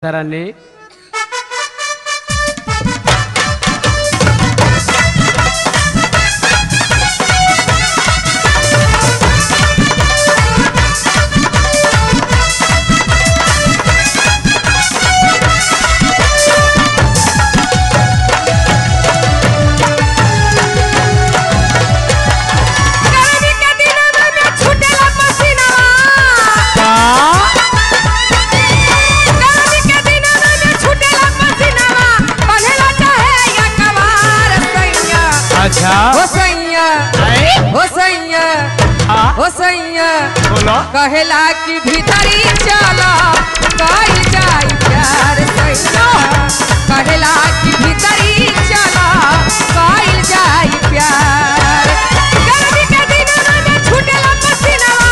తరాన్ని गर्मी के दिनवा में छूटेला पसीनावा गर्मी के दिनवा में छूटेला पसीनावा बंधेला चाहे या कवार सैया अच्छा हो सैया हो सैया हाँ हो सैया बोलो कहेला कि भीतरी चला कई जाई प्यार सैया कहेला कि भीतरी चला कई जाई प्यार गर्मी के दिनवा में छूटेला पसीनावा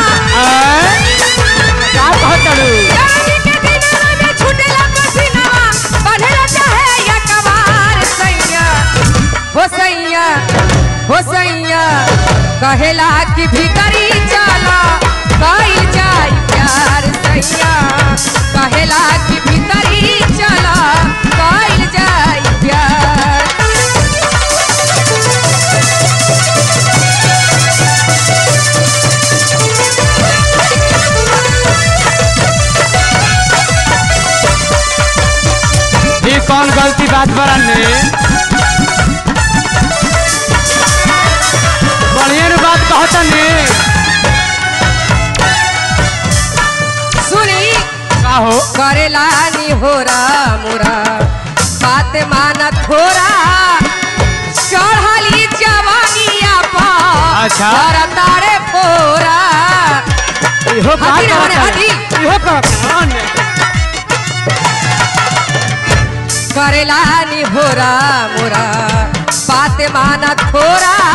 क्या कहतलू गर्मी के दिनवा में छूटेला पसीनावा बंधेला चाहे या कवार सैया हो सैया हो सैया कहेला कि भीतरी चला कई जाई प्यार सैया कहेला कि भीतरी चला कई जाई प्यार ये कौन गलती बात बरन्ने बढ़िया नु बात कहतनी सुनी का हो करेला नी होरा मोरा बात माना थोरा चढ़ली जवानिया पर अच्छा। तारे फोरा इहो का हटी रे, हटी, कहतनी हटी। इहो कहतनी करेला नी होरा मोरा बात माना थोरा